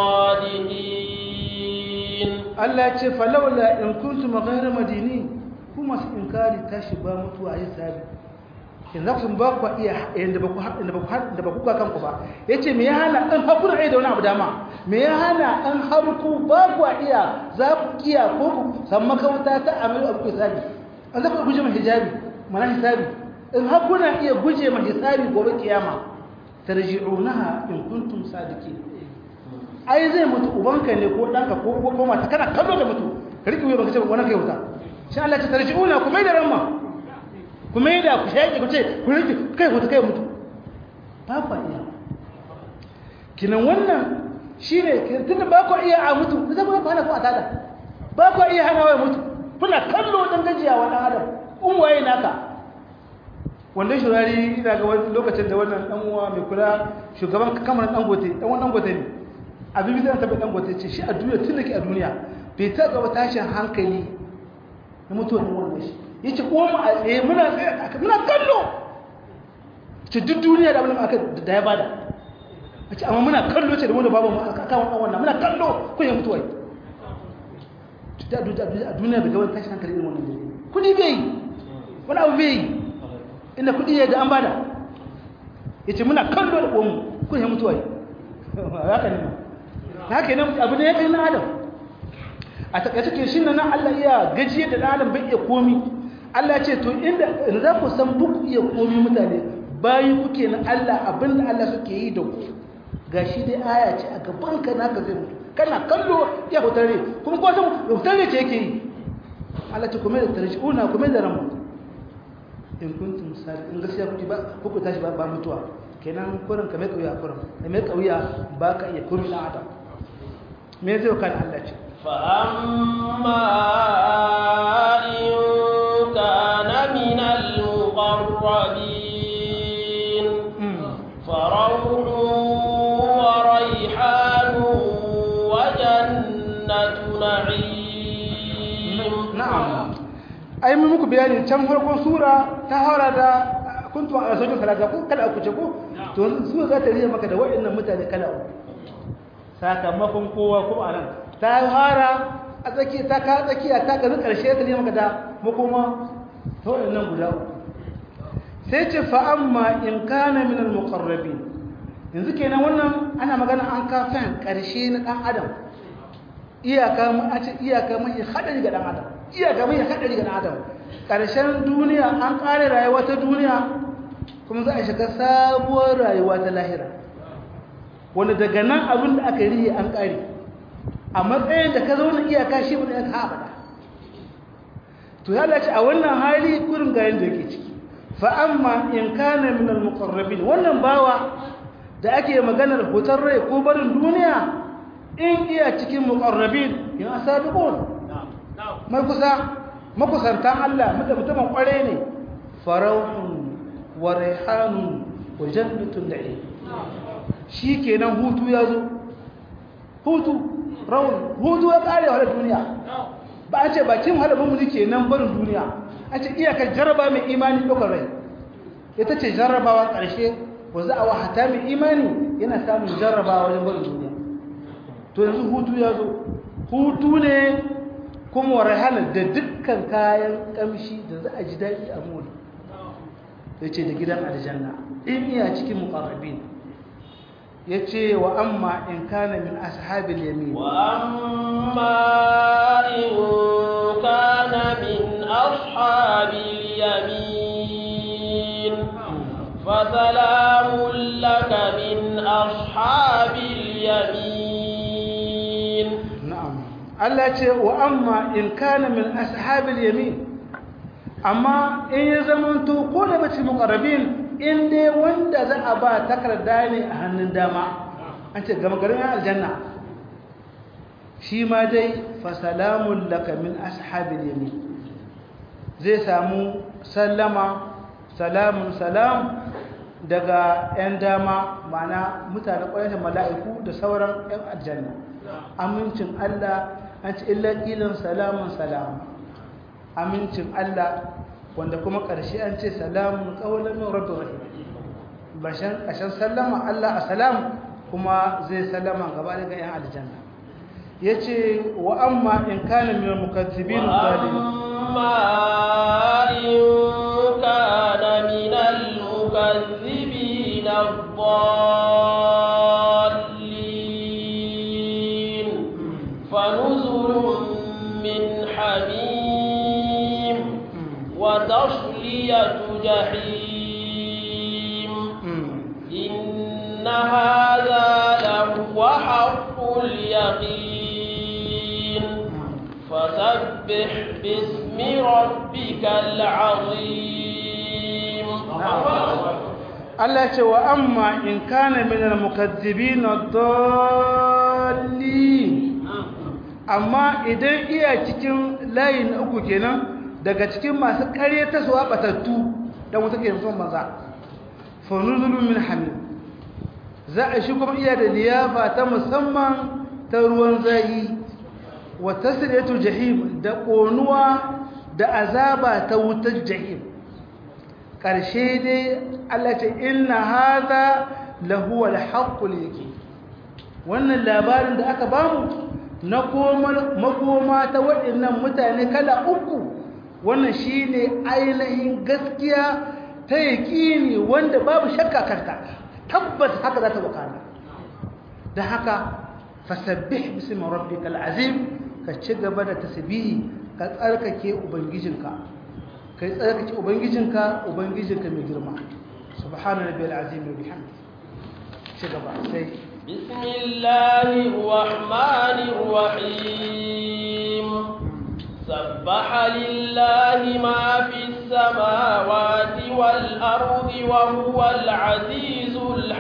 sadiqin Allah ce falawla in kuntum ghayra madinin kuma su inkari tashi ba mutuwa ya sabi in za ku ba ku iya yanda ba ku da ba ku da ba ku ga kanku ba yace me ya hana an haku da da wani abu dama me ya hana an harku ba ku iya za ku kiya ko ku san makauta ta amalu abu hisabi an za ku guje ma hijabi mana hisabi in haku na iya guje ma hisabi gobe kiyama tarji'unaha in kuntum sadiqin ai zai mutu ubanka ne ko danka ko ko mata kana kallo da mutu riki wuya baka ce wani kai wuta sai Allah ta tarji'una ku mai da ramma ku mai da ku shaƙi ku ce ku riki kai mutu kai mutu ba ku iya kinan wannan shine tunda ba ku iya a mutu da zama ku hana ku a tada ba ku iya hana wai mutu kuna kallo dan gajiya wa dan adam un waye naka wanda shurari ina ga wani lokacin da wannan dan uwa mai kula shugaban kamar dangote dan wannan dangote ne abin zai tabbata dangote ce shi a duniya tun da ke a duniya bai ta gaba tashin hankali na mutuwa ne wannan shi yace ko mu a tsaye muna tsaye aka muna kallo ce duk duniya da abin aka da ya bada a ce amma muna kallo ce da wanda babu mu aka kawo wannan muna kallo ko ya mutuwa da a duniya bai gaba tashin hankali irin wannan kudi bai yi wani abu bai yi inda kudi ya da an bada yace muna kallo da komu ko ya mutuwa haka ne haka ne abu ne ya kai na adam a takaice ke shi nan Allah iya gajiyar da adam bai iya komi Allah ce to inda za ku san duk iya komi mutane bayi kuke na Allah abinda Allah suke yi da ku gashi dai aya ce a gaban ka naka zai mutu kana kallo ya hutare kuma ko san hutare ce yake yi Allah ce kuma da tarjiuna kuma da ramu in kuntum sadiq in gaskiya kuke ba kuku tashi ba ba mutuwa kenan kurin ka mai kauya kurin da mai kauya ba ka iya kurin dan adam me zai kan Allah ce fa amma in kana min al muqarrabin farawhun wa rayhanun wa jannatu na'im na'am ai mun muku bayani can farkon sura ta hara da kuntu a sojin salata ko kala uku ce ko to su za ta riya maka da waɗannan mutane kala uku sakamakon kowa ko anan ta hara a tsaki ta ka tsakiya ta ga karshe ta riya maka da makoma to waɗannan guda uku sai ce fa amma in kana min al muqarrabin yanzu kenan wannan ana magana an kafin karshe na dan adam iyaka mu a ce iyaka mai hadari ga dan adam iyaka mai hadari ga dan adam karshen duniya an kare rayuwa ta duniya kuma za a shiga sabuwar rayuwa ta lahira wanda daga nan abin da aka rihe an kare a matsayin da ka zauna iyaka shi ne ka abada to ya lace a wannan hali kurin ga yanda yake ciki fa amma in kana min al muqarrabin wannan bawa da ake maganar hutar rai ko barin duniya in iya cikin muqarrabin ya asabiqun mai kusa makusantan Allah mutum mutumin kware ne farauhun wa rihanun wa jannatun na'im shikenan hutu ya zo hutu rawun hutu ya kare wa duniya ba a ce bakin halabin mu kenan barin duniya a ce iyakar jarraba mai imani ɗaukar rai ita ce jarrabawa ƙarshe wanzu a wahata mai imani yana samun jarrabawa wajen barin duniya to yanzu hutu ya zo hutu ne kuma warhana da dukkan kayan kamshi da za a ji daɗi a mori ya ce da gidan aljanna in iya cikin muƙarrabin ya ce wa amma in kana min ashabil yamin wa amma in kana min ashabil yamin fa salamun laka min ashabil yamin Allah ce wa amma in kana min ashabil yamin amma in ya zamanto ko da bace muqarrabin in dai wanda za a ba takarda ne a hannun dama an ce gama garin aljanna shi ma dai fa salamun laka min ashabil yamin zai samu sallama salamun salam daga 'yan dama ma'ana mutane ƙwayar mala'iku da sauran 'yan aljanna amincin Allah an ci illa ƙilin salamun salam amincin Allah wanda kuma ƙarshe an ce salamun ƙaunar min rabbi rahim bashan ƙashin sallama Allah a salam kuma zai sallama gaba daga 'yan aljanna ya ce wa amma in kana min mukazzibin amma in kana min al-mukazzibin الضالين فنزل من حميم وتصلية جحيم إن هذا لهو حق اليقين فسبح باسم ربك العظيم Allah ce wa amma in kana min al-mukazzibin ad-dallin amma idan iya cikin layin uku kenan daga cikin masu kare ta suwa batattu dan wata ke mutum banza fa nuzulun min hamim za a shi kuma iya da liyafa ta musamman ta ruwan zayi wa tasriyatu jahim da konuwa da azaba ta wutar jahim ƙarshe dai Allah ce inna haza lahu alhaqqul yake wannan labarin da aka bamu na makoma ta waɗannan mutane kala uku wannan shine ainihin gaskiya ta yaƙini wanda babu shakka karta tabbas haka za ta wakana da haka fasabbih bismi rabbikal azim ka ci gaba da tasbihi ka tsarkake ubangijinka kai tsarkake ubangijinka ubangijinka mai girma subhana rabbiyal azim wa bihamdi ci gaba sai بسم الله الرحمن الرحيم سبح لله ما في السماوات والأرض وهو العزيز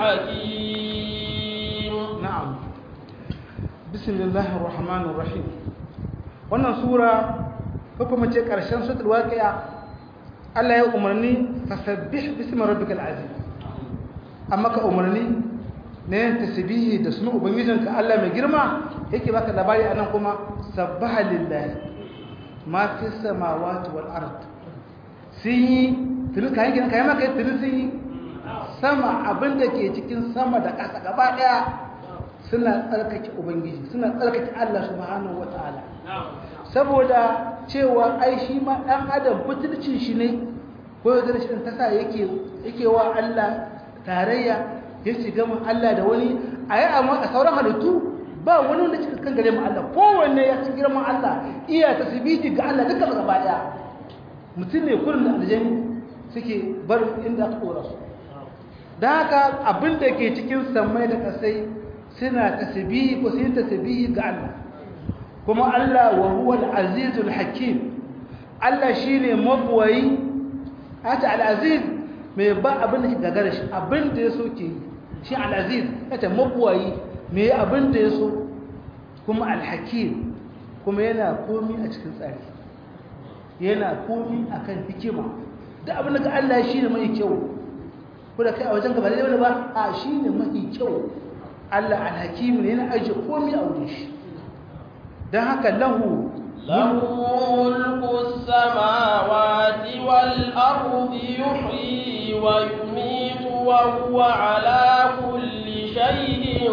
الحكيم na'am bismillahir rahmanir rahim wannan sura ko kuma ce karshen suratul waqi'a Allah ya umarni fasabbih bismi rabbikal azim amma ka umarni ne tasbihi da sunan ubangijinka Allah mai girma yake baka labari anan kuma sabbaha lillahi ma fi samawati wal ard sun yi tuni kayan gina kayan maka tuni sun yi sama abinda ke cikin sama da ƙasa gaba ɗaya suna tsarkake ubangiji suna tsarkake Allah subhanahu wataala saboda cewa ai shi ma ɗan adam butulcin shi ne ko yadda shi ta sa yake yake wa Allah tarayya ya shiga mu Allah da wani a yi amma a sauran halittu ba wani wanda cikin kan gare mu Allah kowanne ya ci girman Allah iya tasbihi ga Allah duka gaba daya mutum ne kullum da aljani suke bar inda aka dora su da haka abin da ke cikin samai da kasai suna tasbihi ko sun tasbihi ga Allah kuma Allah wa huwa al-azizul hakim Allah shine mabwayi ata al-aziz mai ba abin da ke gagara shi abin da ya so ke shi al-aziz ata mabwayi mai abin da ya so kuma al-hakim kuma yana komi a cikin tsari yana komi akan hikima da abin da ga Allah shine mai kyau ko da kai a wajen gaba da ba a shine mai kyau Allah al-hakim ne yana aje komi a wurin shi dan haka lahu له ملك السماوات والأرض يحيي ويميت وهو على كل شيء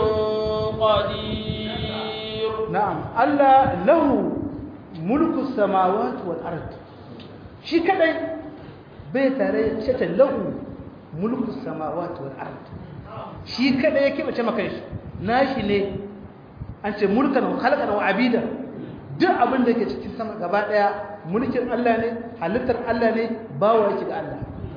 قدير نعم الله له ملك السماوات والأرض شي كدai bai tare shi lahu mulku samawati wal ard shi kadai yake bace maka shi nashi ne an ce mulkan wa khalqan wa abida duk abin da ke cikin sama gaba daya mulkin Allah ne halittar Allah ne bawa yake ga Allah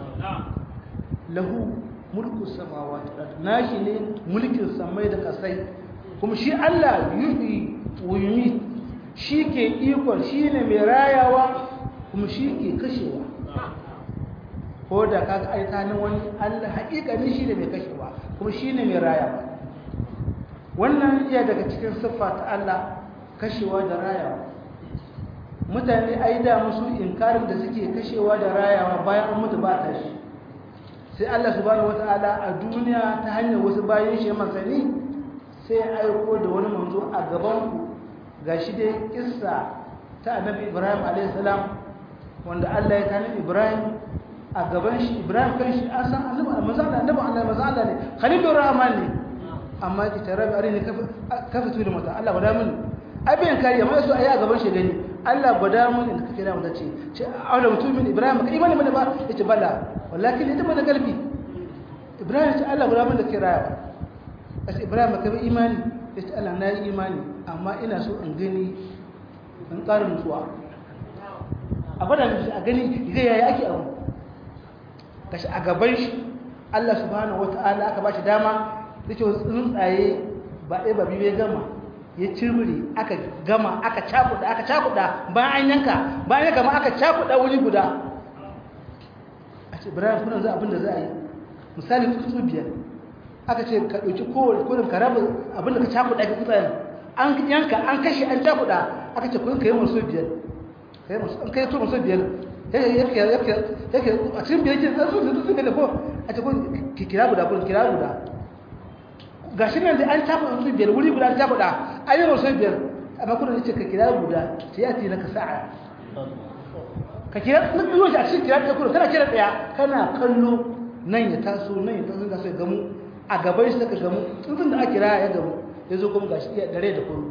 lahu mulku samawati wal ard nashi ne mulkin samai da kasai kuma shi Allah yuhi wa yumit shi ke iko shi ne mai rayawa kuma shi ke kashewa ko da kaga aitanin wani Allah haƙiƙanin shi ne mai kashewa kuma shi ne mai rayawa wannan iya daga cikin siffa ta Allah kashewa da rayawa mutane ai da musu inkarin da suke kashewa da rayawa bayan an mutu ba ta shi sai Allah subhanahu wataala a duniya ta hanyar wasu bayan shi masani sai ya aiko da wani manzo a gaban ku gashi dai kissa ta annabi Ibrahim alayhi salam wanda Allah ya tani Ibrahim a gaban shi Ibrahim kan shi an san annabi manzo Allah annabi Allah manzo Allah ne Khalilur Rahman ne amma ki tarabi arini kafa tu da mata Allah gwada mini abin kari amma su ayi a gaban shi gani Allah gwada mini da kake da mu tace ce aula mutumin Ibrahim kai imani mana ba yace bala wallahi ita mana galbi Ibrahim ce Allah gwada mini da kiraya as Ibrahim ka bi imani yace Allah na yi imani amma ina so in gani in ƙara nutsuwa a gwada mishi a gani zai yaya ake abu kashi a gaban shi Allah subhanahu wataala aka ba shi dama da ce tsuntsaye ba ɗaya ba biyu ya gama ya cirbiri aka gama aka cakuɗa aka cakuɗa bayan an yanka bayan ya gama aka cakuɗa wuri guda a ce ibrahim kuna za abin da za a yi misali tsuntsu biyar aka ce ka ɗauki kowane kodin ka raba abin da ka cakuɗa ka tsuntsayen an yanka an kashe an cakuɗa aka ce kudin ka yi masu biyar an kai to masu biyar yake a cikin biyar ke tsuntsu tsuntsu biyar ko a ce kudin kira guda kudin kira guda ga shi nan da an tafa su biyar wuri guda ta faɗa an yi wasu biyar amma kuna ce ka kira guda ta yi ati na ka sa'a ka kira na biyu shi a cikin kira ɗaya kuna kana kira ɗaya kana kallo nan ya taso nan ya taso ga sai gamu a gaban shi ka gamu tsuntsun da aka kira ya gamu ya zo kuma gashi iya dare da kuru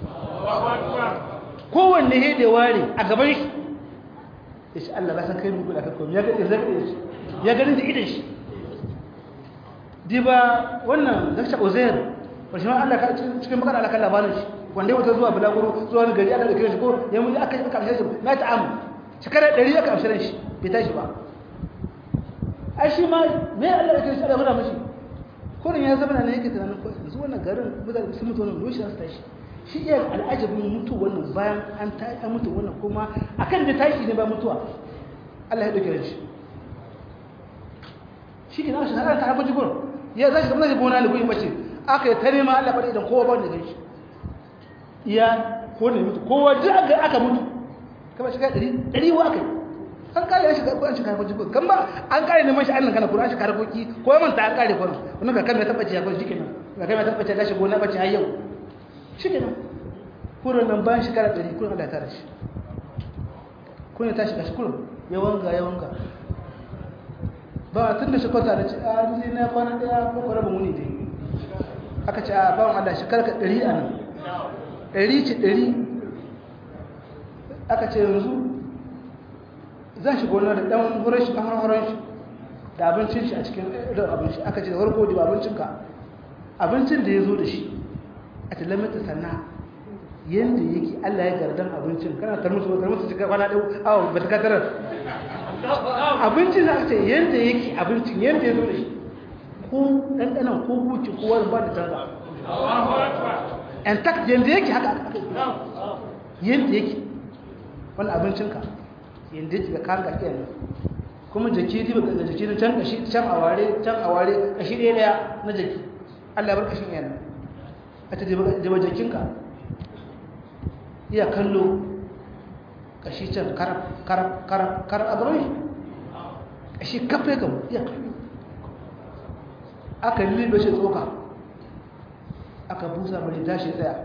kowanne he da ware a gaban shi ya shi Allah ba san kai mu guda ka komi ya ga shi ya gani da idan shi diba wannan zaksha uzair wani ma Allah cikin bakar Allah kan labarin shi wanda wata zuwa bulaguro zuwa wani gari aka da kire shi ko ya mun aka aka amshe shi na ta amu shekara 100 aka amshe shi bai tashi ba ai shi ma me Allah ya kire shi Allah ya mashi kurin ya zama ne yake tunanin ko yanzu wannan garin mutane sun mutu wannan loshi su tashi shi iya al'ajabin mutu wannan bayan an ta an mutu wannan kuma akan da tashi ne ba mutuwa Allah ya dauke shi shi ke na shi har ta hafa jibur ya za shi kamar zai gona ne ko in bace aka yi ta nema Allah bada idan kowa ba da ganshi iya ko ne mutu kowa duk aka aka mutu kamar shiga ɗari ɗari wa aka yi an kare ya shiga ko an shiga harkoki kan ba an kare neman shi annan kana kuma an shiga harkoki ko ya manta an kare kuma wannan ka kan ya tabbaci ya kwanci kenan ka kan ya tabbaci ya shigo na bace har yau shi kenan kurin nan bayan shekara ɗari kurin Allah ya tara shi kurin ta shiga shi kurin ya wanga ya wanga ba tun da shi kwata da ce a ni na kwana ɗaya ko kwara ba muni dai aka ce a bawan Allah shekara ka ɗari a nan ɗari ce ɗari aka ce yanzu zan shiga wani da ɗan horon shi ɗan horon shi da abincin shi a cikin da abinci aka ce da warko da abincinka abincin da ya zo da shi a talamata sana yadda yake Allah ya gardan abincin kana tar musu tar musu cikin kwana ɗau awa ba ta katarar abincin da aka ce yadda yake abincin yadda ya zo da shi ko ɗanɗanan ko buci ko wani ba da canza intact yadda yake haka yadda yake wani abincinka yadda yake ga kan gaskiya ne kuma jaki riba ga jaki na can kashi can a ware can a ware kashi ɗaya ɗaya na jaki Allah bar kashin yana a ta jaba jakinka iya kallo kashi can karab karab karab karab a gaban shi kashi kafe gamu iya kallo aka libe shi tsoka aka busa mai tashi tsaya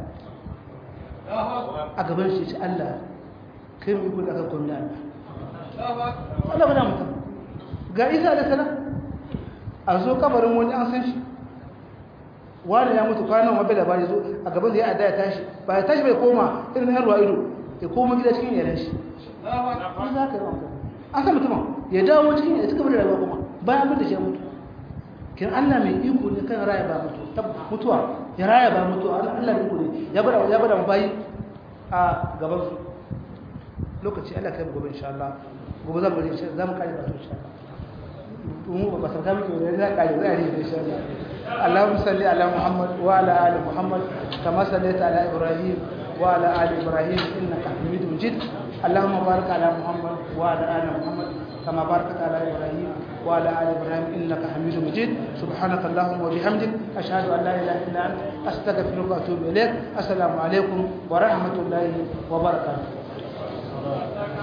a gaban shi ce Allah kai mu ikon akan kwamna Allah ba da mutum ga isa da sana a zo kabarin wani an san shi wani ya mutu kwanan wabe da bari zo a gaban da ya adda ya tashi ba ya tashi bai koma irin yan ruwa ido ya koma gida cikin yaran shi an za ka yi an san mutumin ya dawo cikin ya cika da rayuwa kuma bayan abin da shi ya mutu kin Allah mai iko ne kan raya ba mutu mutuwa ya raya ba mutuwa Allah mai iko ne ya bada ya bada bayi a gaban su lokaci Allah kai gobe insha Allah gobe za mu ri insha za mu kare batu insha Allah mu ba sarka muke da za kare za ri insha Allah Allahumma salli ala Muhammad wa ala ali Muhammad kama sallaita ala Ibrahim wa ala ali Ibrahim innaka Hamidum Majid اللهم بارك على محمد وعلى ال محمد كما باركت على ابراهيم وعلى ال ابراهيم انك حميد مجيد سبحانك اللهم وبحمدك اشهد ان لا اله الا انت استغفرك واتوب اليك السلام عليكم ورحمه الله وبركاته